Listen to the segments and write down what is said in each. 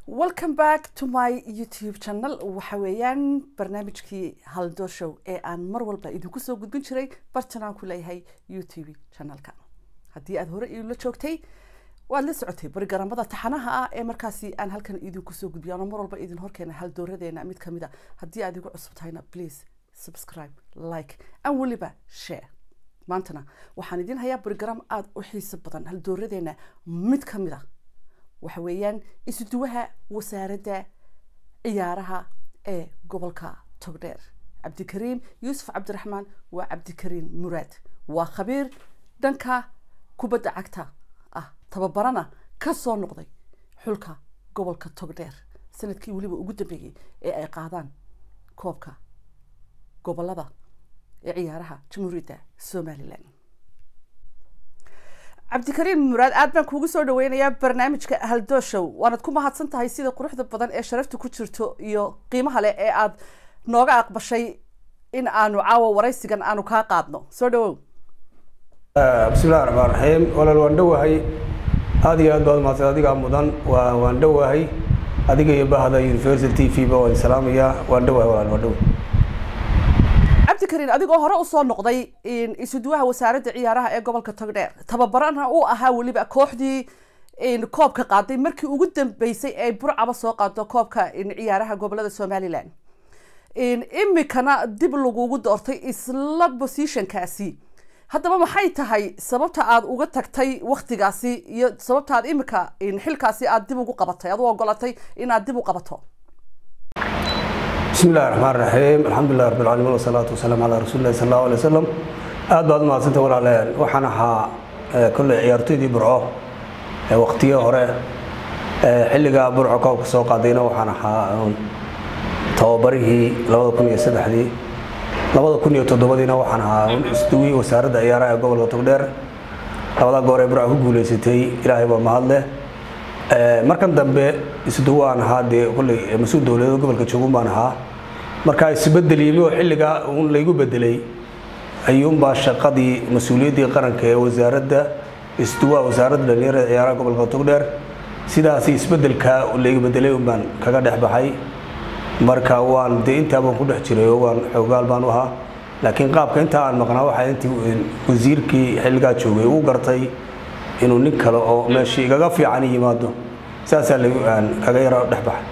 welcome back to my youtube channel waxa weeyaan barnaamijkii haldo show ee aan mar walba idinku soo gudbin jiray bartan aan ku leeyahay youtube channelka haddii aad hore iila joogtay waad la socotay barigaramada taxanaha ah ee markaasi aan halkan idinku soo gudbiyo ano mar walba idin horkeena haldooradeena mid kamid a haddii aad igu cusub tahayna please subscribe like and weliba share maantana waxaan idin hayaa barigaram aada u xiiso badan haldooradeena mid kamid a waxa weeyaan isuduwaha wasaaradda ciyaaraha ee gobolka togdheer cabdikariim yuusuf cabdiraxmaan waa cabdikariim muraad waa khabiir dhanka kubadda cagta ah tababarana ka soo noqday xulka gobolka togdheer sanadkii weliba ugu dambeeyey ee ay qaadaan koobka gobolada ee ciyaaraha jamhuuriyadda somalilan cabdikariim muraad aad baan kuugu soo dhaweynayaa barnaamijka haldoshow waanad ku mahadsan tahay sida quruxda badan ee sharafta ku jirto iyo qiimaha leh ee aad nooga aqbashay in aanu caawa waraysigan aanu kaa qaadno soo dhawow bismillahi raxmaan raxiim walaal waan dhowahay aada iyo aad baad mahadsan adigaa mudan waa waan dhowahay adiga iyo bahda university t v ba waan salaamayaa waan dhowahay walaal waan dhowahay cabdikariin adigoo hore usoo noqday isuduwaha wasaaradda ciyaaraha ee gobolka togdheer tababarana uu ahaa weliba kooxdii koobka qaaday markii ugu dambeysay ee burcaba soo qaado koobka ciyaaraha gobolada somalilan imikana dib lagugu doortay isla positionkaasi haddaba maxay tahay sababta aad uga tagtay waktigaasi iyo sababta aad imika xilkaasi aad dib ugu qabatay aad u ogolatay inaad dib u qabato bismi illahi raxmaan raxiim alxamdulilah rabbi alcaalamiin wasalaatu wasalaamu calaa rasuuli illahi sal allahu alay wasalam aad baad umahadsanta walaaleen waxaan ahaa kolley ciyaartoydii burco waqtiyo hore xilligaa burco koobka soo qaadayna waxaan ahaa tababarihii labada kun iyo saddexdii labada kun iyo toddobadiina waxaan ahaa isduwii wasaaradda ciyaaraha ee gobolka togdheer labada goor ee burco ku guuleysatay ilaahay baa mahadleh markan dambe isduwo aan ahaa dee kolley mas-uul dowladeed gobolka joogun baan ahaa markaa isbedel yimi oo xilligaa uun laygu bedelay ayuunbaa shaqadii mas-uuliyaddii qaranka ee wasaaradda isduwaha wasaaradda dhalinyarada ciyaaraha gobolka togdheer sidaasi isbedelkaa laygu bedelay un baan kaga dhex baxay marka waan dee intaa baan ku dhex jiray oo waan xoogaal baan u ahaa laakiin qaabka intaa aan maqnaa waxaa intii wasiirkii xilligaa joogay uu gartay inuu nin kale oo meeshii igaga fiican yimaado saasaa aan kaga yaro dhex baxay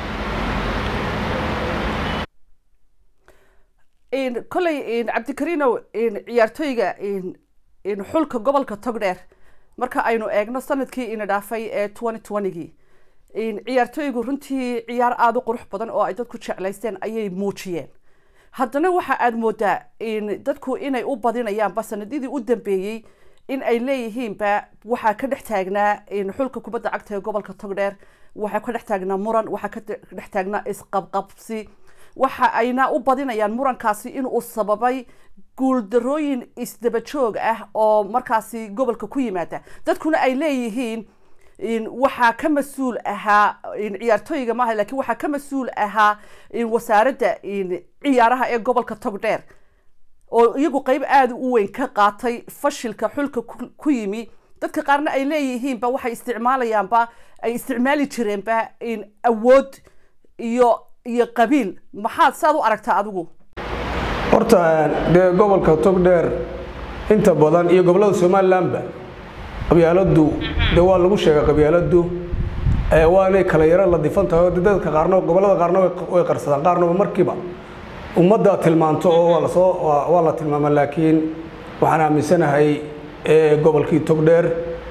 kolley cabdikariinow ciyaartooyga xulka gobolka togdheer marka aynu eegno sanadkii ina dhaafay ee twenty twentygii ciyaartooygu runtii ciyaar aada u qurux badan oo ay dadku jeclaysteen ayay muujiyeen haddana waxa aada moodaa dadku inay u badinayaanba sanadidii u dambeeyey in ay leeyihiinba waxaa ka dhex taagnaa xulka kubadda cagta ee gobolka togdheer waxaa ka dhex taagnaa muran waxaa ka dhex taagnaa isqabqabsi waxa ayna u badinayaan murankaasi inuu sababay guuldarooyin isdaba joog ah oo markaasi gobolka ku yimaada dadkuna ay leeyihiin waxaa ka mas-uul ahaa ciyaartooyga maaha lakiin waxaa ka mas-uul ahaa wasaaradda ciyaaraha ee gobolka togdheer oo iyagu qeyb aada u weyn ka qaatay fashilka xulka ku yimi dadka qaarna ay leeyihiinba waxay isticmaalayaanba ay isticmaali jireenba awood iyo iyo qabiil maxaad saad u aragtaa adigu horta dee gobolka togdheer inta badan iyo gobollada somalilanba qabyaaladu de waa lagu sheega qabyaaladu waanay kala yaro la difan tahay oo dadka qaarna gobollada qaarna way qarsadaan qaarnaba markiiba ummadda tilmaanto oo waa lasoo waa la tilmaama laakiin waxaan aaminsanahay gobolkii togdheer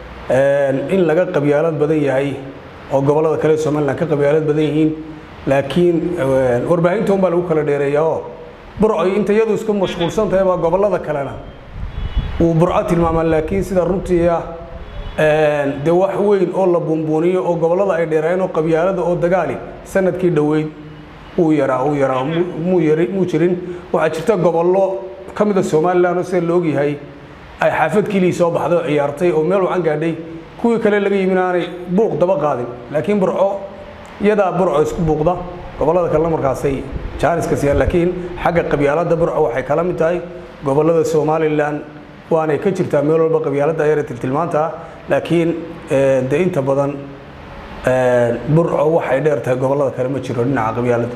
in laga qabyaalad badan yahay oo gobollada kale somalilan ka qabyaalad badan yihiin laakiin warbaahinta un baa lagu kala dheereeyaa oo burco inta iyadu isku mashquulsan tahay baa gobollada kalena uu burco tilmaamaa laakiin sida runtii ah dee wax weyn oo la buunbuuniyo oo gobollada ay dheeraayeen oo qabyaalada oo dagaali sanadkii dhoweyd uu yaraa uu yaraa muu yari muu jirin waxaa jirta gobollo ka mida somalilan oo sida la ogyahay ay xaafad kilii soo baxday oo ciyaartay oo meel wacan gaadhay kuwii kale laga yimin aanay buuq daba qaadin laakiin burco iyadaa burco isku buuqda gobollada kalena markaasay jaaniska siiyaan laakiin xagga qabyaalada burco waxay kala mid tahay gobollada somalilan waanay ka jirtaa meel walba qabyaalada ayara tiltilmaanta laakiin de inta badan burco waxay dheer tahay gobollada kale ma jiro dhinaca qabyaalada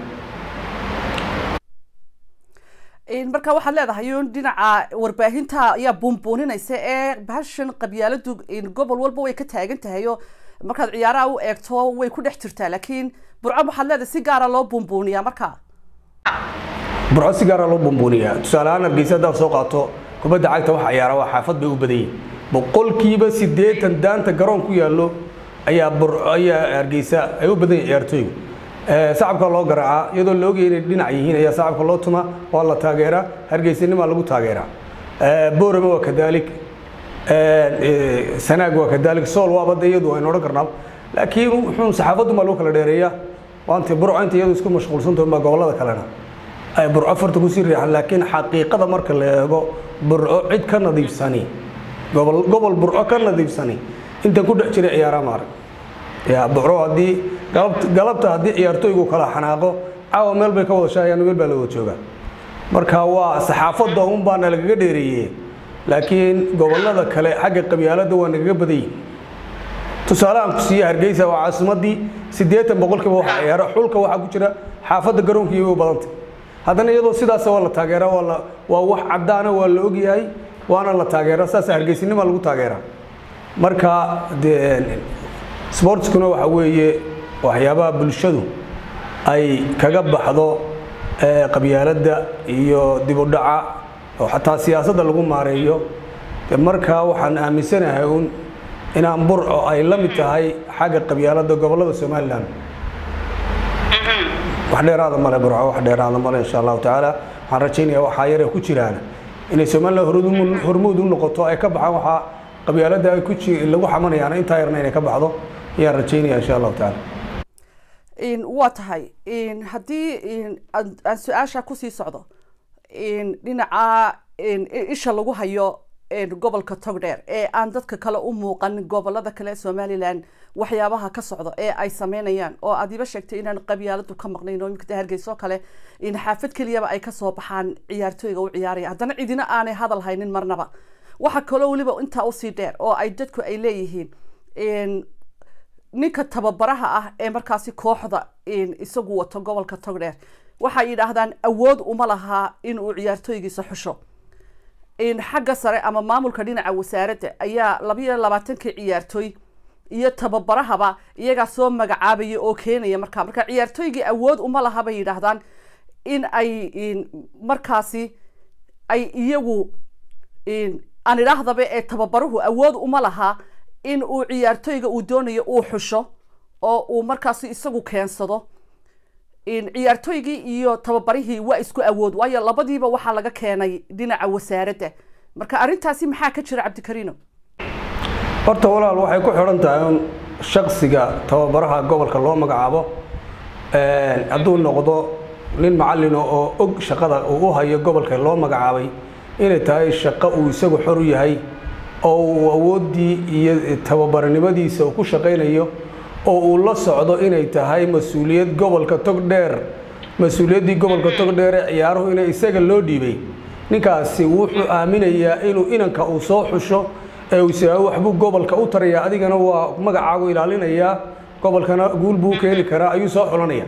marka waxaad leedahay un dhinaca warbaahinta ayaa buunbuuninaysa ee bahashan qabyaaladu gobol walba way ka taagan tahay oo markaad ciyaaraha u eegto way ku dhex jirtaa laakiin burco waxaad leedahay si gaara loo buunbuuniyaa marka burco si gaara loo buunbuuniyaa tusaale ahaan hargeysa haddaad soo qaato kubadda cagta waxa ciyaara waa xaafad bay u badan yihin boqolkiiba siddeetan daanta garoon ku yaallo ayaa burco ayaa hargeysa ay u badan yihin ciyaartooygu sacabka loo garaacaa iyadoo la ogaya inay dhinac yihiin ayaa sacabka loo tuma waa la taageeraa hargeysanimaa lagu taageeraa boorama waa kadaalik sanaag waa kadaalik sool waa badda iyadu aynu odhan karnaa laakiin wuxuun saxaafaddu maa lagu kala dheereeyaa waanta burco inta iyadu isku mashquulsantaho maa gobollada kalena ay burco farta kusii riixan laakiin xaqiiqada marka la eego burco cid ka nadiifsani gobol gobol burco ka nadiifsani intan ku dhex jiray ciyaaraha maarag ya burco haddii galabta haddii ciyaartooygu kala xanaaqo caawa meel bay ka wada shaayaan meel baa la wada joogaa marka waa saxaafadda un baana lagaga dheereeyey laakiin gobollada kale xagga qabyaaladda waa nagaga badan yihin tusaalehaan ku siiye hargeysa waa caasimadii siddeetan boqolkiiba waxa ciyaaro xulka waxaa ku jira xaafadda garoonkiiba u badanta haddana iyadoo sidaas waa la taageeraa waa la waa wax caddaana waa la ogyahay waana la taageeraa saasa hargeysinima lagu taageeraa marka dee sportskuna waxa weeye waxyaabaha bulshadu ay kaga baxdo qabyaaladda iyo dib u dhaca oo xataa siyaasadda lagu maareeyo de markaa waxaan aaminsanahay un inaan burco ay la mid tahay xagga qabyaaladda gobollada somalilan wax dheeraada male burco wax dheeraada male insha allahu tacaala waxaan rajaynayaa waxaa yare ku jiraan inay somalilan hormuud u noqoto ay ka baxaan waxaa qabyaaladda ay ku lagu xamanayaan intaa yarna inay ka baxdo ayaan rajaynaya insha allahu tacaala waa tahay haddii aan su-aasha kusii socdo dhinaca isha lagu hayo gobolka togdheer ee aan dadka kale u muuqan gobolada kale somalilan waxyaabaha ka socdo ee ay sameynayaan oo aad iba sheegtay inaan qabyaaladu ka maqnayn oo imika hargeyso kale xaafad keliyaba ay kasoo baxaan ciyaartooyga u ciyaaraya haddana cidina aanay hadal haynin marnaba waxa kaloo weliba intaa usii dheer oo ay dadku ay leeyihiin ninka tababaraha ah ee markaasi kooxda isagu wato gobolka togdheer waxay yidhaahdaan awood uma lahaa inuu ciyaartooygiisa xusho xagga sare ama maamulka dhinaca wasaaradda ayaa labayo labaatankii ciyaartooy iyo tababarahaba iyagaa soo magacaabaya oo keenaya markaa marka ciyaartooygii awood uma laha bay yidhaahdaan in ay markaasi ay iyagu aan idhaahdaba ee tababaruhu awood uma lahaa in uu ciyaartooyga uu doonayo uu xusho oo uu markaasi isagu keensado ciyaartooygii iyo tababarihii waa isku awood waayo labadiiba waxaa laga keenay dhinaca wasaaradda marka arrintaasi maxaa ka jira cabdikariino horta walaal waxay ku xidhan tahay un shaksiga tababaraha gobolka loo magacaabo hadduu noqdo nin macallin oo og shaqada uu u hayo gobolka loo magacaabay inay tahay shaqo uu isagu xor u yahay oo uu awooddii iyo tababarnimadiisa uu ku shaqaynayo oo uu la socdo inay tahay mas-uuliyad gobolka togdheer mas-uuliyaddii gobolka togdheer ee ciyaaruhu inay isaga loo dhiibay ninkaasi wuxuu aaminayaa inuu inanka uu soo xusho ee uu isaago waxbuu gobolka u tarayaa adigana waa magacaagu ilaalinayaa gobolkana guul buu keeni karaa ayuu soo xulanaya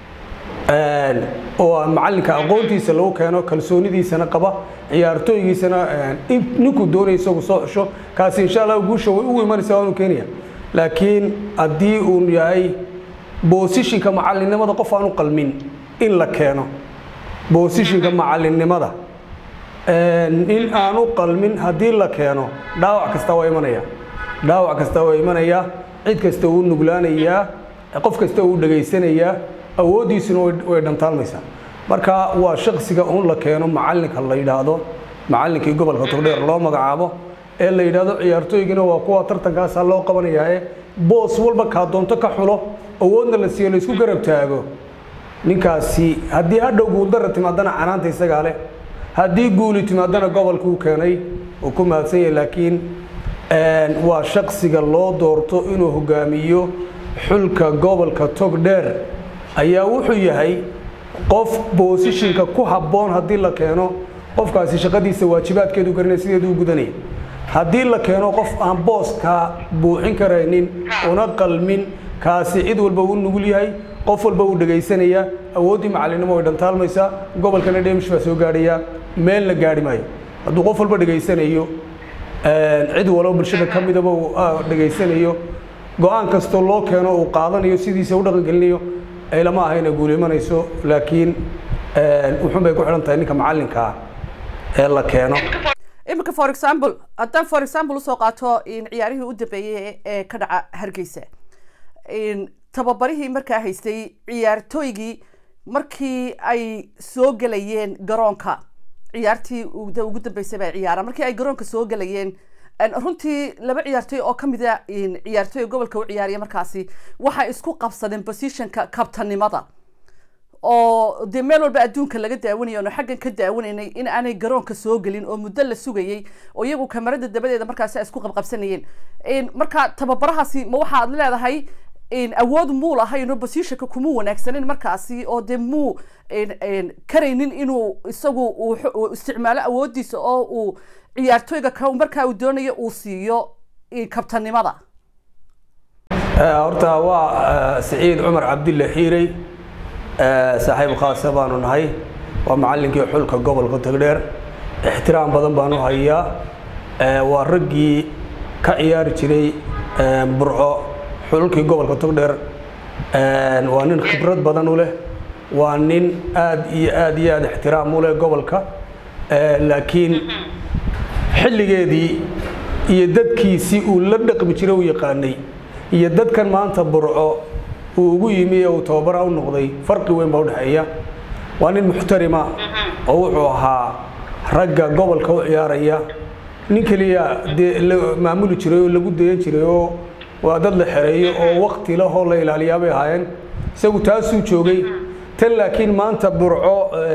oo macallinka aqoontiisa lagu keeno kalsoonidiisana qaba ciyaartooygiisana ninkuu doonaya isagu soo xusho kaasi insha allah guusha way ugu imanaysa waanu keenaya laakiin haddii uu yahay boosishinka macallinnimada qof aan u qalmin in la keeno boosishinka macallinnimada in aan u qalmin haddii la keeno dhaawac kasta waa imanaya dhaawac kasta waa imanaya cid kasta uu nuglaanayaa qof kasta uu dhegaysanayaa awooddiisuna way dhantaalmaysaa marka waa shaksiga un la keeno macallinka la yidhaahdo macallinkii gobolka togdheer loo magacaabo ee la yidhaahdo ciyaartooygina waa kuwa tartankaasaa loo qabanayaa ee boos walba kaa doonto ka xulo awoodna la siiyo laysku garab taago ninkaasi haddii hadhow guuldara timaadana canaanta isagaa leh haddii guuli timaadana gobolka uu keenay uu ku mahadsan yahay laakiin waa shaksiga loo doorto inuu hogaamiyo xulka gobolka togdheer ayaa wuxuu yahay qof boosishinka ku habboon haddii la keeno qofkaasi shaqadiisa waajibaadkeedu garanaya sideedu u gudanaya haddii la keeno qof aan booskaa buuxin karaynin una qalmin kaasi cid walba uu nugul yahay qof walba uu dhegaysanaya awooddii macalinimo way dhantaalmaysaa gobolkana dheemish baa soo gaadhaya meelna gaadhi maayo hadduu qof walba dhegaysanayo cid walo bulshada ka midaba uu dhegaysanayo go-aan kastoo loo keeno uu qaadanayo sidiisa u dhaqangelinayo ay lama aha inay guulimanayso laakiin wuxuun bay ku xidhan tahay ninka macallinkaa ee la keeno iminka for example haddaan for example usoo qaato ciyaarihii u dambeeyey ee ka dhaca hargeysa tababarihii markaa haystay ciyaartooygii markii ay soo gelayeen garoonka ciyaartii ugu dambeysay baa ciyaara markii ay garoonka soo gelayeen runtii laba ciyaartooy oo kamid a ciyaartooy gobolka u ciyaariya markaasi waxay isku qabsadeen positionka kabtanimada oo dee meel walba adduunka laga daawanaya ono xaggan ka daawanaynay in aanay garoonka soo gelin oo muddo la sugayey oo iyagu kamarada dabadeeda markaasi ay isku qabqabsanayeen marka tababarahaasi ma waxaad leedahay awood muu lahayn oo positionka kuma wanaagsanin markaasi oo dee muu karaynin inuu isagu uu isticmaalo awoodiisa oo uu ciyaartooyga ka markaa uu doonayo uu siiyo kabtanimada horta waa siciid cumar cabdille xiirey saaxiib khaasa baanu nahay waa macallinkii xulka gobolka tagdheer ixtiraam badan baanu hayaa waa raggii ka ciyaari jiray burco xulkii gobolka togdheer waa nin khibrad badan u leh waa nin aad iyo aad iyo aad ixtiraam u leh gobolka laakiin xilligeedii iyo dadkiisii uu la dhaqmi jiray u yaqaanay iyo dadkan maanta burco uu ugu yimi ee uu tababara u noqday farqi weyn baa udhexeeya waa nin muxtarima oo wuxuu ahaa ragga gobolka u ciyaaraya nin keliya dee la maamuli jiray oo lagu dayan jiray oo waa dad la xereeyo oo wakti lahoo la ilaaliyaa bay ahaayeen isagu taasuu joogay tan laakiin maanta burco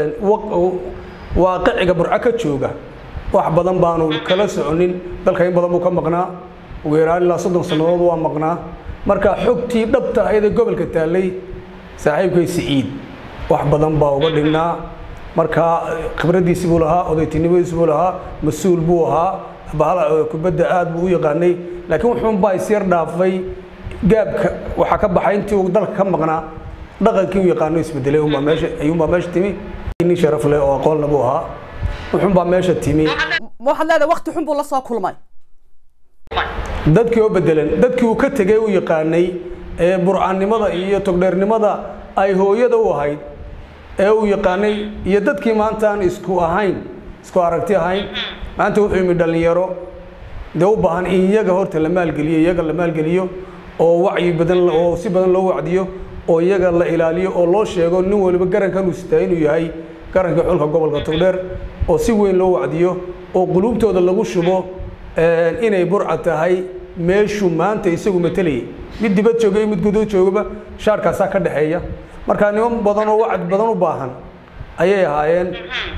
waaqiciga burco ka jooga wax badan baanu kala soconin dalka in badan buu ka maqnaa ugu yaraan ilaa soddon sannadood waa maqnaa marka xogtii dhabta ahayd ee gobolka taallay saaxiibkay siciid wax badan baa uga dhignaa marka khibraddiisi buu lahaa odaytinimadiisi buu lahaa mas-uul buu ahaa bahal kubadda aad buu u yaqaanay laakiin wuxuun baa isyar dhaafay gaabka waxaa ka baxay intii uu dalka ka maqnaa dhaqankii u yaqaano isbedelay unbaa meesha ayuunbaa meesha timi nin sharaf leh oo aqoonna buu ahaa wuxuun baa meesha timi waxaad leedahay wakti xun buu la soo kulmay dadkii oo bedelan dadkii uu ka tegay u yaqaanay ee burcannimada iyo togdheernimada ay hooyada u ahayd ee uu yaqaanay iyo dadkii maanta aan isku ahayn isku aragti ahayn maanta wuxuu yimi dhallinyaro dee u baahan in iyaga horta la maalgeliyo iyaga la maalgeliyo oo wacyi badan oo si badan loo wacdiyo oo iyaga la ilaaliyo oo loo sheego nin waliba garankan uu sitaa inuu yahay garankii xulka gobolka togdheer oo si weyn loo wacdiyo oo quluubtooda lagu shubo inay burca tahay meeshuu maanta isagu matalayay mid dibad jooga iyo mid gudood joogaba shaarkaasaa ka dhexeeya marka niman badan oo wacd badan u baahan ayay ahaayeen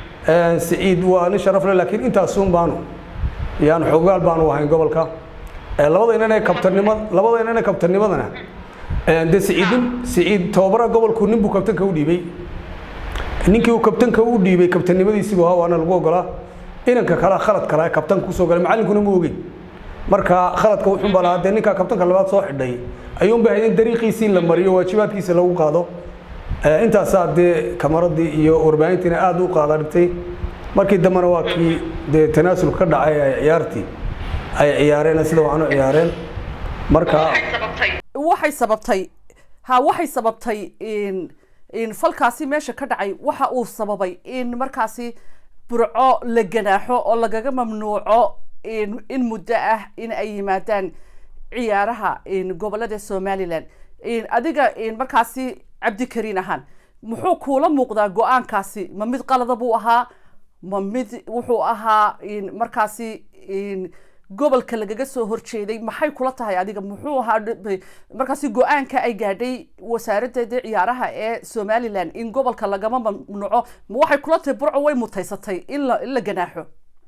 siciid waa nin sharaf leh laakiin intaasuun baanu yaan xoogaal baanu ahayn gobolka labada inanee kabtanimo labada inanee kabtanimadana dee siciidin siciid tababaraha gobolku nin buu kabtanka u dhiibay ninkii uu kabtanka u dhiibay kabtanimadiisiibu ahaa waana lagu ogolaa inanka kale khalad kale kabtanka kusoo galay macallinkuna ma ogeyn marka khaladka wuxuun baa lahaa dee ninkaa kabtanka labaad soo xidhay ayuun bay ahayd in dariiqiisii la mariyo waajibaadkiisa lagu qaado intaasaa dee kamaradii iyo warbaahintiina aada u qaada dhigtay markii dambena waa kii dee tanaasul ka dhacay ay ciyaartii ay ciyaareen sida waxaan u ciyaareen marka waxay sababtay ha waxay sababtay in falkaasi meesha ka dhacay waxa uu sababay in markaasi burco la ganaaxo oo lagaga mamnuuco in muddo ah in ay yimaadaan ciyaaraha gobolada somalilan adiga markaasi cabdikariin ahaan muxuu kuula muuqdaa go-aankaasi ma mid qalada buu ahaa ma mid wuxuu ahaa markaasi gobolka lagaga soo horjeeday maxay kula tahay adiga muxuu ahaa markaasi go-aanka ay gaadhay wasaaradda ciyaaraha ee somalilan in gobolka lagama mamnuuco ma waxay kula tahay burco way mutaysatay in la in la ganaaxo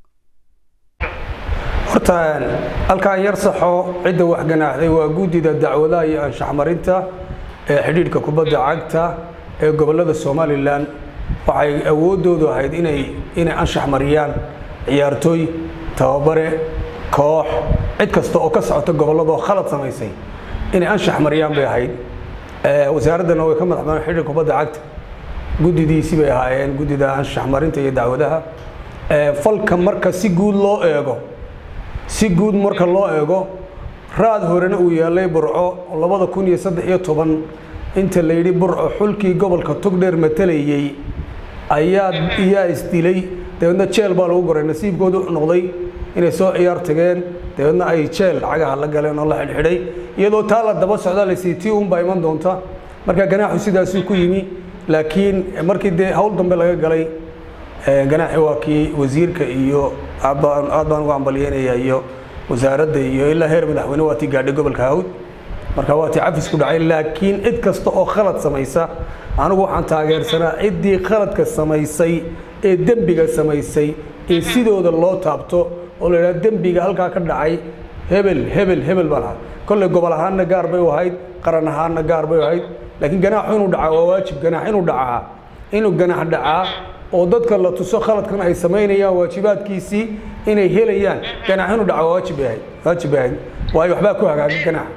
horta halkaan yar saxo cidda wax ganaaxday waa guddida dacwadaha iyo anshax marinta ee xidhiidhka kubadda cagta ee gobollada somalilan waxay awooddoodu ahayd inay inay anshax mariyaan ciyaartooy tababare koox cid kasta oo ka socota gobolladoo khalad samaysay inay anshax mariyaan bay ahayd wasaaraddana way ka madax banaan xidhi kubadda cagta guddidiisii bay ahaayeen guddida anshax marinta iyo dacwadaha falka marka si guud loo eego si guud marka loo eego raad horena uu yaalay burco labada kun iyo saddex iyo toban inta la yidhi burco xulkii gobolka togdheer matalayey ayaa iyaa isdilay dabeedna jeel baa lagu goray nasiibkoodu noqday inay soo ciyaar tageen dabeedna ay jeel cagaha la galeen oo la xidhxidhay iyadoo taa la daba socda lasii tii unbaa iman doonta marka ganaaxu sidaasuu ku yimi laakiin markii dee hawl dambe laga galay ganaaxi waa kii wasiirka iyo aad baan ugu ambalyeynaya iyo wasaaradda iyo ilaa heer madaxweyne waa tii gaadhay gobolka hawd marka waa tii cafis ku dhacay laakiin cid kasta oo khalad samaysa anigu waxaan taageersanaa ciddii khaladka samaysay ee dembiga samaysay in sidooda loo taabto oo la yidhaha dembiga halkaa ka dhacay hebel hebel hebel baa lahaa kolley gobol ahaanna gaar bay u ahayd qaran ahaanna gaar bay u ahayd laakiin ganaaxu inuu dhacaa waa waajib ganaax inuu dhacaa inuu ganaax dhacaa oo dadka la tuso khaladkan ay samaynayaan waajibaadkiisii inay helayaan ganaax inuu dhacaa waa waajib bay ahayd waajib bay ahayd waayo waxbaa ku hagaaga ganaax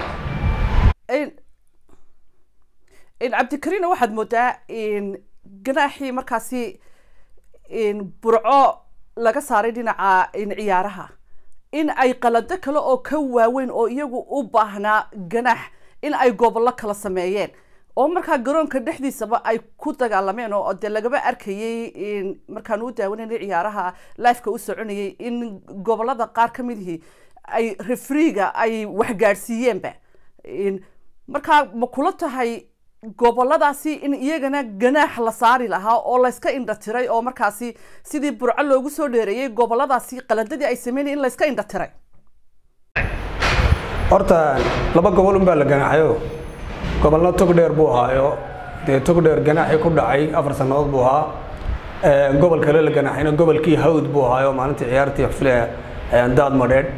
cabdikariina waxaad moodaa ganaaxii markaasi burco laga saaray dhinaca ciyaaraha in ay qalado kale oo ka waaweyn oo iyagu u baahnaa ganaax in ay gobollo kala sameeyeen oo markaa garoonka dhexdiisaba ay ku dagaalameen oo dee lagaba arkayey markaan u daawanayna ciyaaraha lifeka u soconayay in gobolada qaar ka midihii ay refriga ay waxgaadhsiiyeenba markaa ma kula tahay goboladaasi in iyagana ganaax la saari lahaa oo layska indha tiray oo markaasi sidii burco loogu soo dheereeyey goboladaasi qaladadii ay sameynay in layska indha tiray horta laba gobol unbaa la ganaaxayo gobolna togdheer buu ahaayo dee togdheer ganaaxii ku dhacay afar sannadood buu ahaa gobol kale la ganaaxayna gobolkii hawd buu ahaayo maalintii ciyaartii xufle daad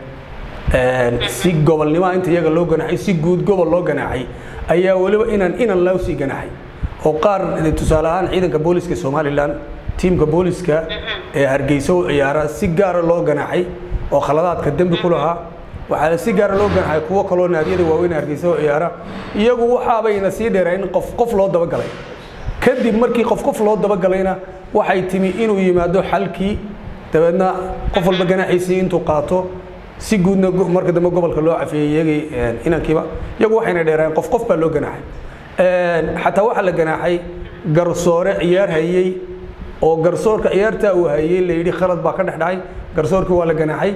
madheedh si gobolnimaa inta iyaga loo ganaaxay si guud gobol loo ganaaxay ayaa weliba inaan inan loo sii ganaaxay oo qaar tusaale ahaan ciidanka booliska somalilan tiimka booliska ee hargeysa u ciyaara si gaara loo ganaaxay oo khaladaadka dembi ku lahaa waxaa si gaara loo ganaaxay kuwo kaloo naadiyada waaweyn hargeysa u ciyaara iyagu waxaabayna sii dheereen in qof qof loo dabagalay kadib markii qof qof loo dabagalayna waxay timi inuu yimaado xalkii dabeedna qof walba ganaaxiisii intuu qaato si guudna marka dambe gobolka loo cafiyey iyagii inankiiba iyagu waxayna dheereen qof qof baa loo ganaaxay xataa waxaa la ganaaxay garsoore ciyaar hayey oo garsoorka ciyaartaa uu hayey la yidhi khalad baa ka dhex dhacay garsoorkii waa la ganaaxay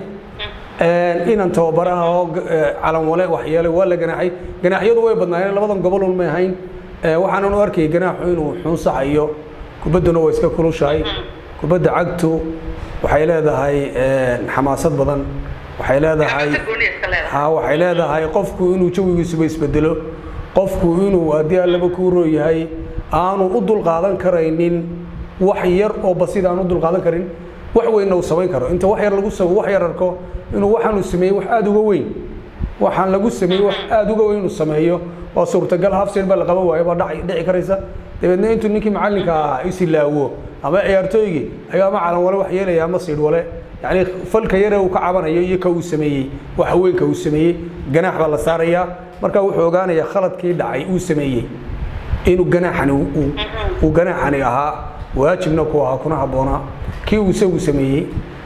inan tababaraha oo calanwale waxyeelay waa la ganaaxay ganaaxyadu way badnaayeen labadan gobol un may ahayn waxaanan u arkayay ganaaxu inuu xunsaxayo kubadduna way iska kulushahay kubadda cagtu waxay leedahay xamaasad badan waxay leedahay ha waxay leedahay qofku inuu jawigiisuba isbedelo qofku inuu haddii allaba kuu roo yahay aanu u dulqaadan karaynin wax yar oo basid aan u dulqaadan karin wax weynna uu samayn karo inta wax yar lagu wax yar arko inuu waxaanu sameeyey wax aada uga weyn waxaan lagu sameeyey wax aada uga weyn inuu sameeyo oo suurtagal hafseen baa la qaban waayo baa dhaci dhici karaysa dabeedna intuu ninkii macallinka ah isilaawo ama ciyaartooygii ayaa ama calan wale wax yeelaya ama siidh wale yacni falka yare uu ka cabanayo iyo ka uu sameeyey wax haweenka uu sameeyey ganaax baa la saarayaa marka wuxuu ogaanayaa khaladkii dhacay uu sameeyey inuu ganaaxani uu ganaaxani ahaa waajibna ku ahaa kuna habboonaa kii uu isagu sameeyey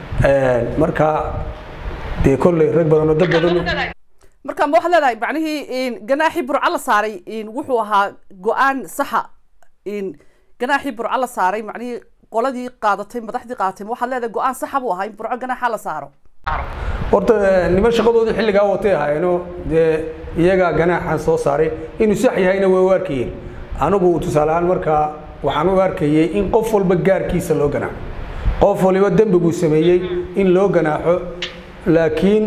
marka dee kolley rag badan oo dad badan marka ma waxaad leedahay macnihii ganaaxii burco la saaray wuxuu ahaa go-aan saxa ganaaxii burco la saaray macnihii qoladii qaadatay madaxdii qaadatay ma waxaad leedahay go-aan saxa buu ahaa in burco ganaaxa la saaro horta niman shaqadoodii xilligaa watay ahaayeeno dee iyagaa ganaaxan soo saaray inuu sax yahayna way u arkayeen anigu tusaale ahaan markaa waxaan u arkayey in qof walba gaarkiisa loo ganaaxo qof waliba dembiguu sameeyey in loo ganaaxo laakiin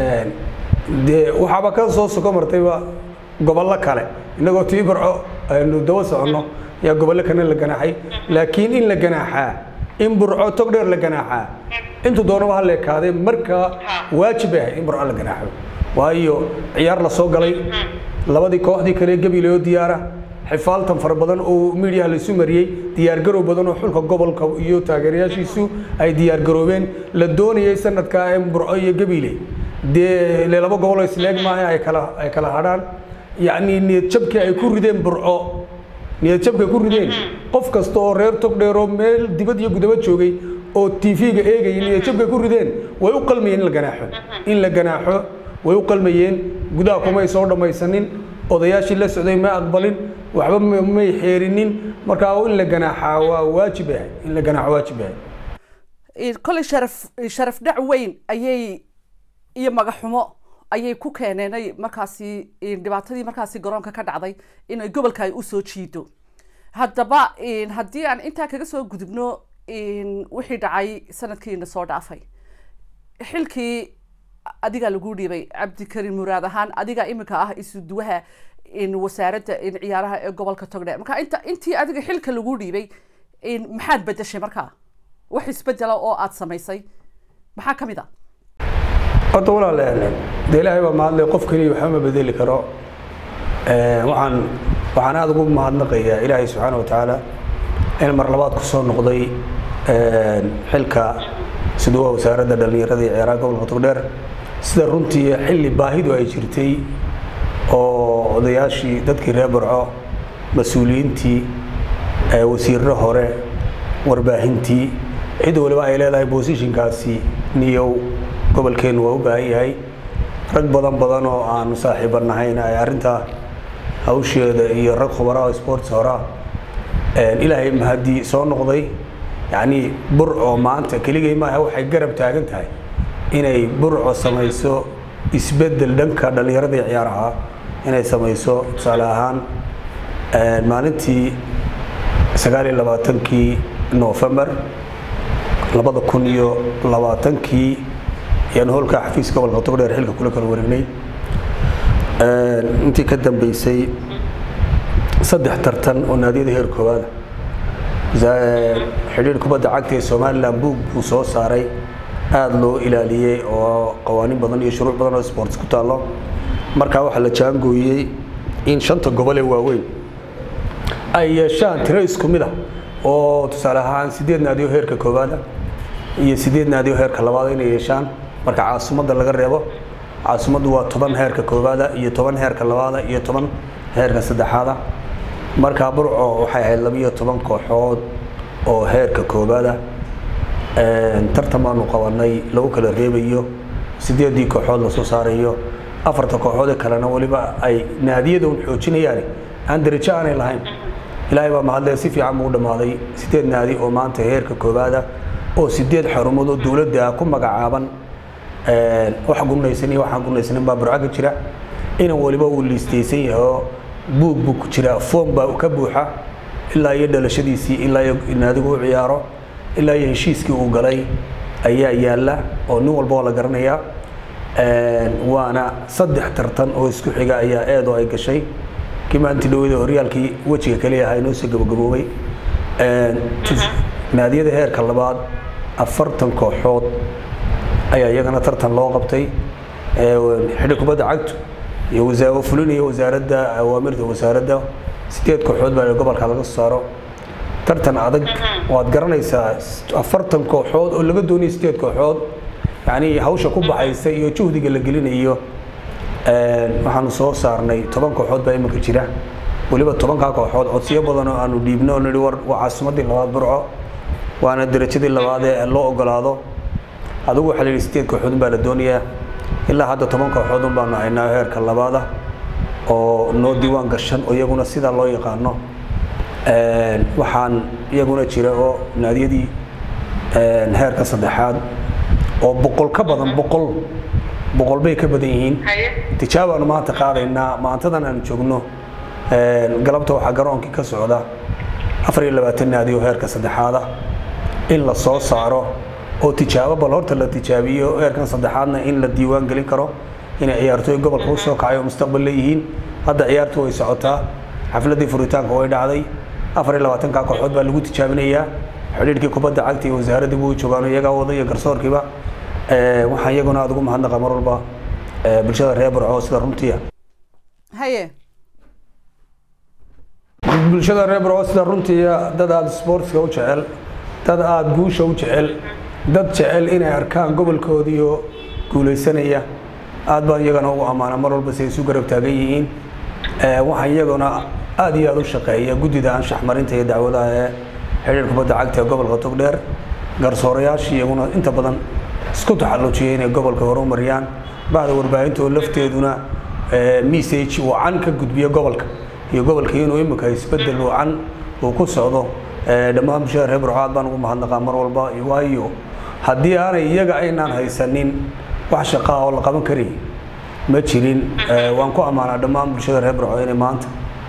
dee waxaaba ka soo soko martayba gobollo kale innagoo tii barco aynu daba soconno yaa gobollo kana la ganaaxay laakiin in la ganaaxaa in burco tog dheer la ganaaxaa intuu doonaba ha leekaadee markaa waajib bay ahayd in burco la ganaaxo waayo ciyaar la soo galay labadii kooxdii kale gabileoo diyaara xifaaltan fara badan oo miidiyaha laisu mariyey diyaargarow badan oo xulka gobolka iyo taageerayaashiisu ay diyaargaroobeen la doonayay sanadkaa ee burco iyo gabiile dee ile laba goboloo isleeg maaha ay kala ay kala hadhaan yacni niyad jabkii ay ku rideen burco niyad jabkay ku rideen qof kasta oo reer togdheeroo meel dibad iyo gudaba joogay oo tv-ga eegayay niyad jabkay ku rideen way u qalmayeen in la ganaaxo in la ganaaxo way u qalmayeen gudaha kumay soo dhammaysanin odayaashii la socday ma aqbalin waxba may xeerinin markaa in la ganaaxaa waa waajib ah in la ganaaxo waajib ah kolay sharaf sharaf dhac weyn ayay iyo magaxumo ayay ku keeneenay markaasi dhibaatadii markaasi garoonka ka dhacday inay gobolka ay usoo jiido haddaba haddii aan intaa kaga soo gudubno wixii dhacay sanadkiina soo dhaafay xilkii adigaa lagu dhiibay cabdikarim muraad ahaan adigaa iminka ah isuduwaha wasaaradda ciyaaraha ee gobolka togdheer marka inta intii adiga xilka lagu dhiibay maxaad bedeshay markaa wax isbedela oo aada samaysay maxaa ka mid a horta walaale dee ilaahay baa mahadlay qof keliya waxba ma bedeli karo waxaan waxaan aada ugu mahadnaqayaa ilaahay subxaana wa tacaala in mar labaad ku soo noqday xilka siduwa wasaaradda dhallinyarada iyo ciyaaraha gobolka togdheer sida runtii xilli baahidu ay jirtay oo odayaashii dadkii reer burco mas-uuliyiintii wasiirro hore warbaahintii cid waliba ay leedahay bosishinkaasi niyow gobolkeennu waa u baahan yahay rag badan badan oo aanu saaxiiba nahayna ay arrintaa hawsheeda iyo rag khubaraha oo sports horaa ilaahay mahaddii soo noqday yacnii burco maanta keligay maaha waxay garab taagan tahay inay burco samayso isbeddel dhanka dhallinyarada iyo ciyaaraha inay samayso tusaale ahaan maalintii sagaal iyo labaatankii noofembar labada kun iyo labaatankii ayaan hoolka xafiiska gobolka togdheer xilka kula kala wareegnay intii ka dambeysay saddex tartan oo naadiyada heer koowaada xidhiir kubadda cagta ee somalilan buug buu soo saaray aada loo ilaaliyey oo qawaaniin badan iyo shuruuc badan oo sports ku taallo markaa waxaa la jaangooyey in shanta gobol ee waaweyn ay yeeshaan tiro isku mid ah oo tusaale ahaan sideed naadiyo heerka koowaada iyo sideed naadiyo heerka labaada inay yeeshaan marka caasimadda laga reebo caasimaddu waa toban heerka koowaada iyo toban heerka labaada iyo toban heerka saddexaada markaa burco waxay ahayd labiyo toban kooxood oo heerka koowaada tartan baanu qabanay lagu kala reebayo sideedii kooxood lasoo saarayo afarta kooxood ee kalena weliba ay naadiyada un xoojinayaan aan darajo aanay lahayn ilaahay baa mahadle si fiican buu u dhammaaday sideed naadi oo maanta heerka koowaada oo sideed xarumood oo dowladda ku magacaaban wax gunaysan iyo waxaan gunaysanin baa burco ka jira inan waliba uu liistaysan yahay oo buug buu ku jiraa foom baa ka buuxa ilaa iyo dhalashadiisii ilaa iyo naadigu u ciyaaro ilaa iyo heshiiskii uu galay ayaa yaalla oo nin walba oo la garanayaa waana saddex tartan oo isku xiga ayaa eedoo ay gashay kii maalintii dhaweyda horyaalkii wejiga kaliya ahaa inoo soo gabagaboobay naadiyada heerka labaad afartan kooxood ayaa iyagana tartan loo qabtay xidhi kubadda cagtu iyo wasaa fulinaya wasaaradda awaamirta wasaaradda sideed kooxood baa gobolka laga soo saaro tartan adag waad garanaysaa afartan kooxood oo laga doonaya sideed kooxood yacni hawsha ku baxaysa iyo juhdiga la gelinayo waxaanu soo saarnay toban kooxood baa iminka jira weliba tobankaa kooxood codsiyo badan oo aanu dhiibno oo nihi war waa caasimadii labaad burco waana darajadii labaad ee loo ogolaado adigu waxaa la yidhi sideed kooxood baa la doonayaa ilaa hadda toban kooxood un baanu haynaa heerka labaada oo noo diiwaan gashan oo iyaguna sidaa loo yaqaano waxaan iyaguna jira oo naadiyadii heerka saddexaad oo boqol ka badan boqol boqol bay ka badan yihiin tijaabaanu maanta qaadaynaa maantadan aanu joogno galabta waxaa garoonkii ka socda afar iyo labaatan naadi oo heerka saddexaada in la soo saaro oo tijaabo bal horta la tijaabiyo heerkan saddexaadna in la diiwaan gelin karo inay ciyaartooy gobolka u soo kacay oo mustaqbal leeyihiin hadda ciyaartu way socotaa xafladii furitaanka way dhacday afar iyo labaatanka kooxood baa lagu tijaabinayaa xidhiidhkii kubadda cagta iyo wasaaraddii buu joogaan iyagaa wada iyo garsoorkiiba waxaan iyaguna aad ugu mahadnaqa mar walba bulshada reer burco sida runtiia haye bulshada reer burco sida runtiia dad aada sportska u jecel dad aada guusha u jecel dad jecel inay arkaan gobolkoodiioo guulaysanaya aad baan iyagana ugu ammaana mar walba si ay isu garab taagan yihiin waxaan iyaguna aad iyo aad u shaqeeya guddida anshax marinta iyo dacwadaha ee xidhiir kubadda cagta ee gobolka togdheer garsoorayaashii iyaguna inta badan isku taxallujiyay inay gobolka horumariyaan bahda warbaahinta oo lafteeduna message wacan ka gudbiya gobolka iyo gobolka inuu imika isbedel wacan uu ku socdo dhammaan bulshada reer burco aad baan ugu mahadnaqaa mar walba waayo haddii aanay iyaga aynaan haysanin wax shaqaa oo la qaban kari ma jirin waan ku ammaanaa dhammaan bulshada reer burco inay maanta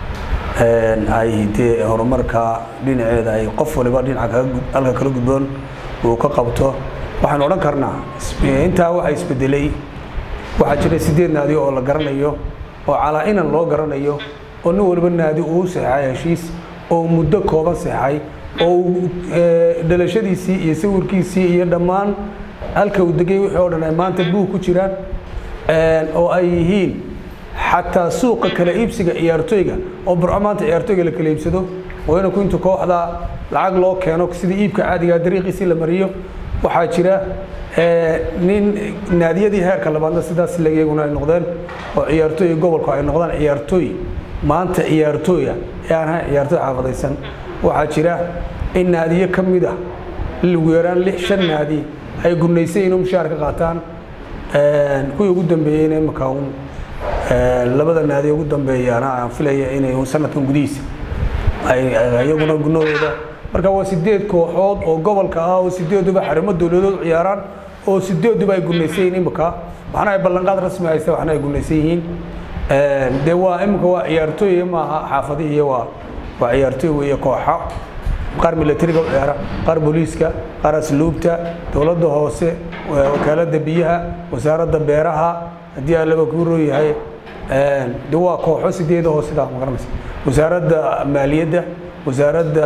ay dee horumarka dhinaceeda ay qof waliba dhinaca halka kala gudboon uu ka qabto waxaanu odhan karnaa intaa waxa isbedelay waxaa jira sideed naadi oo la garanayo oo calaa inan loo garanayo oo nin waliba naadi uu saxay heshiis oo muddo kooban saxay oo dhalashadiisii iyo sawirkiisii iyo dhammaan halka uu degay wixii oo dhan ay maanta buug ku jiraan oo ay yihiin xataa suuqa kala iibsiga ciyaartooyga oo burco maanta ciyaartooyga la kala iibsado oo inanku intu kooxda lacag loo keeno sidii iibka caadiga dariiqiisii la mariyo waxaa jira nin naadiyadii heerka labaadna sidaas iyaguna ay noqdeen oo ciyaartooy gobolku ay noqdaan ciyaartooy maanta ciyaartooya ee aan ahayn ciyaartooy xaafadaysan waxaa jira in naadiyo ka mid ah ugu yaraan lix shan naadi ay gurnaysay inuu mushaar ka qaataan kuwii ugu dambeeyeyna imika un labada naadi ugu dambeeyaana aan filaya inay sanadkan gudihiisa ay iyaguna gunadooda marka waa sideed kooxood oo gobolka ah oo sideeduba xarimo dowladood ciyaaraan oo sideeduba ay gunaysan yihiin imika waxna ay ballanqaad rasmi haysta waxna ay gunaysan yihiin dee waa imika waa ciyaartooy maaha xaafadihi waa waa ciyaartooy weeye kooxa qaar milatariga u ciyaara qaar booliiska qaar asluubta dowladda hoose wakaaladda biyaha wasaaradda beeraha haddii allaba kuu roo yahay de waa kooxo sideeda oo sidaa magaranaysa wasaaradda maaliyadda wasaaradda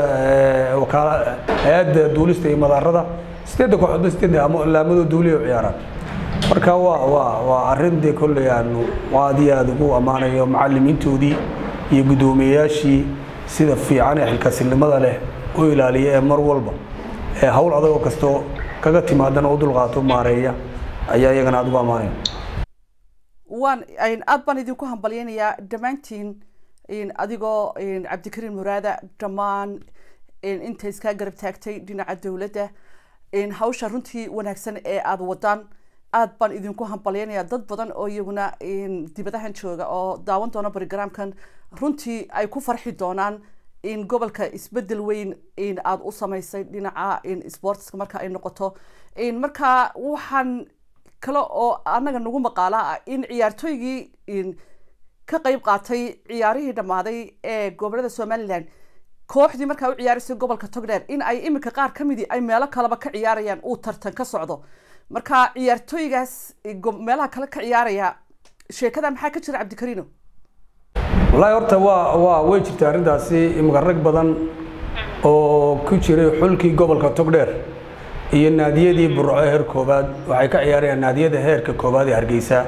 hay-adda duulista iyo madaarada sideedda kooxoodba sideedda laamadoo duuliya u ciyaaraan marka waa waa waa arrin dee kolley aanu aad iyo aada ugu ammaanayo macallimiintoodii iyo guddoomiyeyaashii sida fiican ee xilkasilnimada leh u ilaaliya ee mar walba ee hawl adagoo kastoo kaga timaadana u dulqaato maareeya ayaa iyagana aada ugu ammaanaya waan aad baan idinku hambalyaynayaa dhammaantiin adigoo cabdikariin muraada dhammaan inta iskaa garab taagtay dhinaca dowladda hawsha runtii wanaagsan ee aada wadaan aad baan idinku hambalyaynayaa dad badan oo iyaguna dibadahan jooga oo daawan doona brogramkan runtii ay ku farxi doonaan in gobolka isbedel weyn aada u samaysay dhinaca sportska marka ay noqoto marka waxaan kale oo annaga nagu maqaala ah in ciyaartooygii ka qeyb qaatay ciyaarihii dhammaaday ee gobolada somalilan kooxdii markaa u ciyaaraysay gobolka togdheer in ay iminka qaar ka midii ay meelo kaleba ka ciyaarayaan uu tartan ka socdo marka ciyaartooygaas meelaha kale ka ciyaaraya sheekada maxaa ka jira cabdikariino wallaahi horta waa waa way jirta arrintaasi imika rag badan oo ku jiray xulkii gobolka togdheer iyo naadiyadii burco heer koobaad waxay ka ciyaarayaan naadiyada heerka koobaad ee hargeysa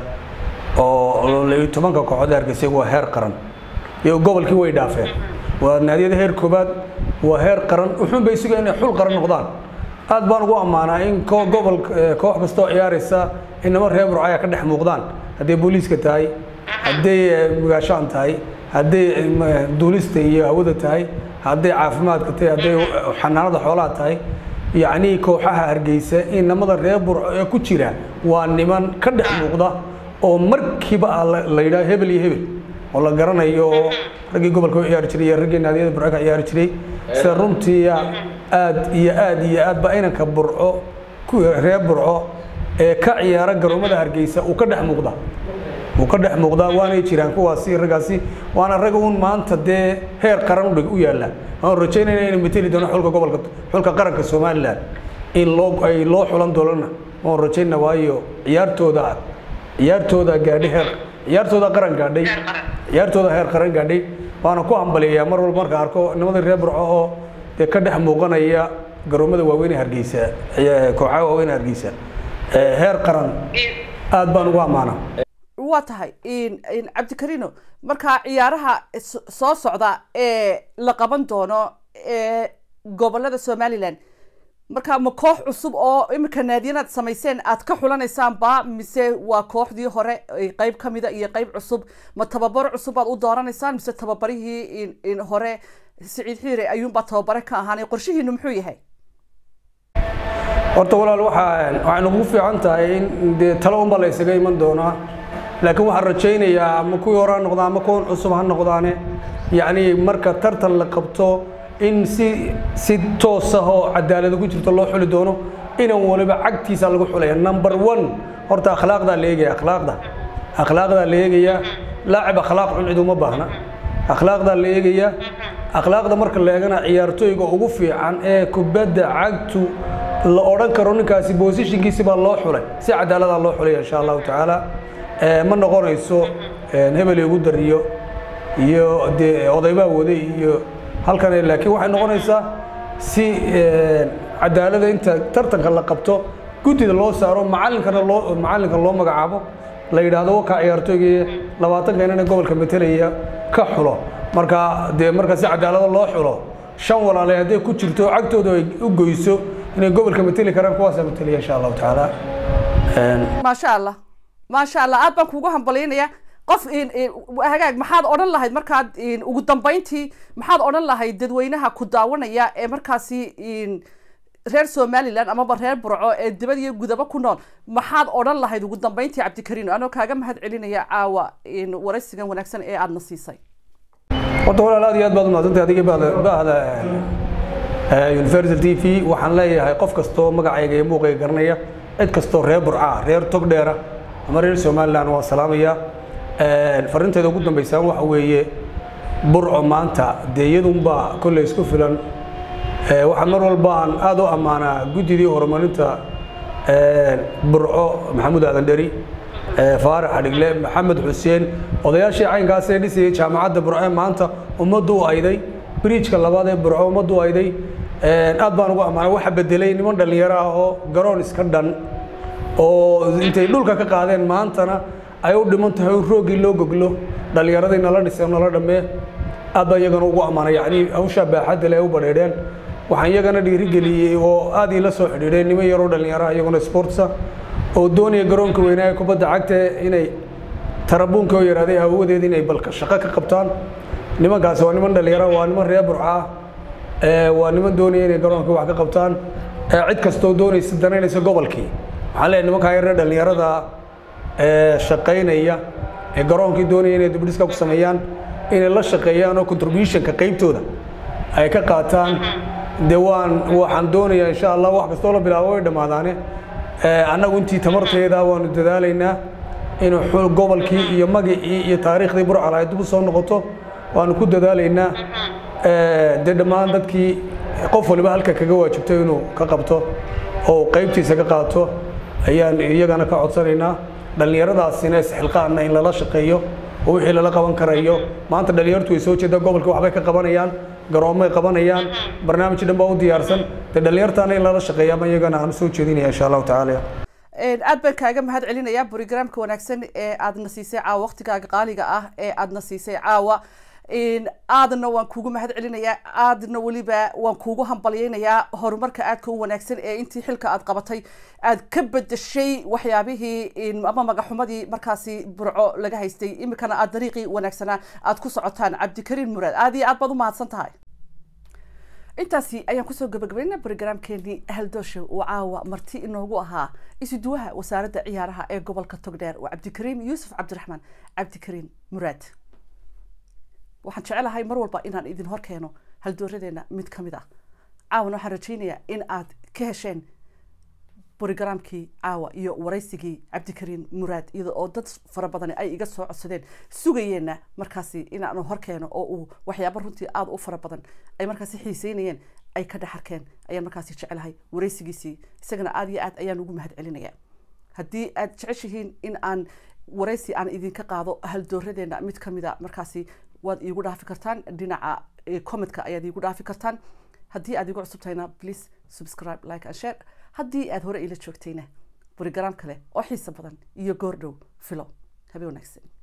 oo tobanka kooxood ee hargeysa waa heer qaran iyo gobolkii way dhaafeen waa naadiyada heer koobaad waa heer qaran wuxuun bay sugaa inay xul qaran noqdaan aad baan ugu ammaanaa in gobol koox kastoo ciyaaraysa inama reer burco ayaa ka dhex muuqdaan hadday booliiska tahay hadday mugaashaan tahay hadday duulista iyo hawada tahay hadday caafimaadka tahay hadday xanaanada xoolaha tahay yacnii kooxaha hargeysa in namada reer burco ee ku jira waa niman ka dhex muuqda oo markiiba ah la yidhaha hebel iyo hebel oo la garanayo oo raggii gobolka u ciyaari jiray iyo raggii naadiyada burco ka ciyaari jiray sida runtii aad iyo aad iyo aad ba inanka burco reer burco ee ka ciyaara garoomada hargeysa uu ka dhex muuqda uu ka dhex muuqdaa waanay jiraan kuwaasi raggaasi waana rag uun maanta dee heer qaran udhig u yaalla waan rajaynayna inay mateli doono xulka gobolka xulka qaranka somalilan in loo ay loo xulan doonana waan rajaynna waayo ciyaartooda ciyaartooda gaadhay heer ciyaartooda qaran gaadhay ciyaartooda heer qaran gaadhay waana ku hambaliyayaa mar walba marka arko nimadii reer burco oo dee ka dhex muuqanaya garoomada waaweyn ee hargeysa kooxaha waaweyn ee hargeysa heer qaran aad baan ugu ammaanaa waa tahay cabdikariino markaa ciyaaraha soo socda ee la qaban doono ee gobolada somalilan marka ma koox cusub oo imika naadiyanaad samayseen aad ka xulanaysaan ba mise waa kooxdii hore qeyb kamida iyo qeyb cusub ma tababaro cusub aad u dooranaysaan mise tababarihii hore siciid xiire ayuunbaa tababare ka ahaanay qorshihiinu muxuu yahay horta walaal waxaa waxay nagu fiican tahay in dee talo unbaa la isaga iman doonaa laakiin waxaan rajaynayaa ama kuwii hore ha noqdaan ama kuwan cusub ha noqdaane yacni marka tartan la qabto in si si toos ah oo cadaalada ku jirto loo xuli doono inan waliba cagtiisa lagu xulaya number one horta akhlaaqdaa la eegaya akhlaaqda akhlaaqdaa la eegaya laacib akhlaaq xun cid uma baahna akhlaaqdaa la eegaya akhlaaqda marka la eegana ciyaartooyga ugu fiican ee kubadda cagtu la odhan karo ninkaasi bosishinkiisi baa loo xulay si cadaaladaa loo xulaya insha allahu tacaala ma noqonayso hebel igu dariyo iyo dee odaybaa waday iyo halkan laakiin waxay noqonaysaa si cadaalada inta tartanka la qabto guddida loo saaro macallinkana loo macallinka loo magacaabo la yidhaahdo wakaa ciyaartooygii labaatanka inana gobolka metelaya ka xulo marka dee marka si cadaalada loo xulo shan walaale hadday ku jirto cagtooda ay u goyso inay gobolka mateli karaan kuwaasaa mateliya insha allahu tacaala maasha allah maasha allah aad baan kuugu hambalyaynaya qof hagaag maxaad odhan lahayd markaad ugu dambeyntii maxaad odhan lahayd dadweynaha ku daawanaya ee markaasi reer somalilan amaba reer burco ee dibad iyo gudabo ku nool maxaad odhan lahayd ugu dambeyntii cabdikariin anoo kaaga mahad celinaya caawa waraysigan wanaagsan ee aadna siisay horta walaal aad iyo aad baad umahadsantay adigii bahda universal t v waxaan leeyahay qof kastoo magacayga iyo muuqayga garanaya cid kastoo reer burca reer togdheera ama reer somalilan waa salaamaya farrinteeda ugu dambaysaan waxa weeye burco maanta dee iyadunbaa kolley isku filan waxaan mar walba aan aad u ammaanaa guddidii horumarinta burco maxamuud aadan dheri faarax adhigle maxamed xuseen odayaashii caynkaas ee dhisayay jaamacadda burco ee maanta ummaddu u ayday bridjka labaad ee burco ummaddu u ayday aad baan ugu ammaanay waxa bedelay niman dhallinyaro ah oo garoon iska dhan oo intay dhulka ka qaadeen maantana ay u dhiman tahay roogii loo goglo dhallinyaradii nala dhisay nala dhammee aad baan iyagana ugu ammaanay yacni hawshaa baaxadda le ay u badheedheen waxaan iyagana dhiirigeliyey oo aad iila soo xidhiidheen niman yaroo dhallinyaraha iyaguna sportsa oo doonaya garoonka weynaa ee kubadda cagta inay tarabuunka oo yaraaday hawadeeda inay balka shaqo ka qabtaan nimankaasi waa niman dhallinyara waa niman reer burca waa niman doonaya inay garoonka wax ka qabtaan cid kastoo doonaysa danaynaysa gobolkii waxaan leeyahay nimankaa yaree dhallinyarada shaqaynaya ee garoonkii doonaya inay dibdhiska ku sameeyaan inay la shaqeeyaan oo contributionka qaybtooda ay ka qaataan dee waan waxaan doonayaa insha allah wax kastoo la bilaabo way dhammaadaane annagu intii tamarteeda waanu dadaalaynaa inuu gobolkii iyo magacii iyo taariikhdii burcal ay dib u soo noqoto waanu ku dadaalaynaa dee dhammaan dadkii qof waliba halka kaga waajibto inuu ka qabto oo qaybtiisa ka qaato ayaan iyagana ka codsanaynaa dhallinyaradaasina isxilqaanna in lala shaqeeyo oo wixii lala qaban karayo maanta dhallinyartu way soo jeedaa gobolka waxbay ka qabanayaan garoomay qabanayaan barnaamij dhan baa u diyaarsan dee dhallinyartaana in lala shaqeeya ama iyagana aan soo jeedinaya insha allahu tacaala aad baan kaaga mahad celinayaa brogramka wanaagsan ee aadna siisay caawa waqtigaaga qaaliga ah ee aadna siisay caawa aadna waan kuugu mahad celinayaa aadna weliba waan kuugu hambalyeynayaa horumarka aadka u wanaagsan ee intii xilka aad qabatay aad ka bedeshay waxyaabihii ama magaxumadii markaasi burco laga haystay imikana aad dariiqii wanaagsanaa aad ku socotaan cabdikariin muraad aad iyo aad baad u mahadsan tahay intaasi ayaan kusoo gabagabaynaa brogramkeenii haldoosha uu caawa marti inoogu ahaa isuduwaha wasaaradda ciyaaraha ee gobolka togdheer waa cabdikariim yuusuf cabdiraxmaan cabdikariin muraad waxaan jecelahay mar walba inaan idin hor keeno haldooradeena mid ka mid ah caawana waxaan rajaynayaa in aad ka hesheen brogramkii caawa iyo waraysigii cabdikariin muraad iyada oo dad fara badani ay iga soo codsadeen sugayeenna markaasi inaanu hor keeno oo uu waxyaaba runtii aada u fara badan ay markaasi xiiseynayeen ay ka dhex arkeen ayaan markaasi jecelahay waraysigiisii isagana aada iyo aad ayaan ugu mahad celinayaa haddii aad jeceshihiin in aan waraysi aan idinka qaado haldooradeena mid ka mid a markaasi waad iigu dhaafi kartaan dhinaca commentka ayaad iigu dhaafi kartaan haddii aad igu cusub tahayna please subscribe like and share haddii aad hore ila joogtayna brogram kale oo xiiso badan iyo goordhow filo habe wanaagsan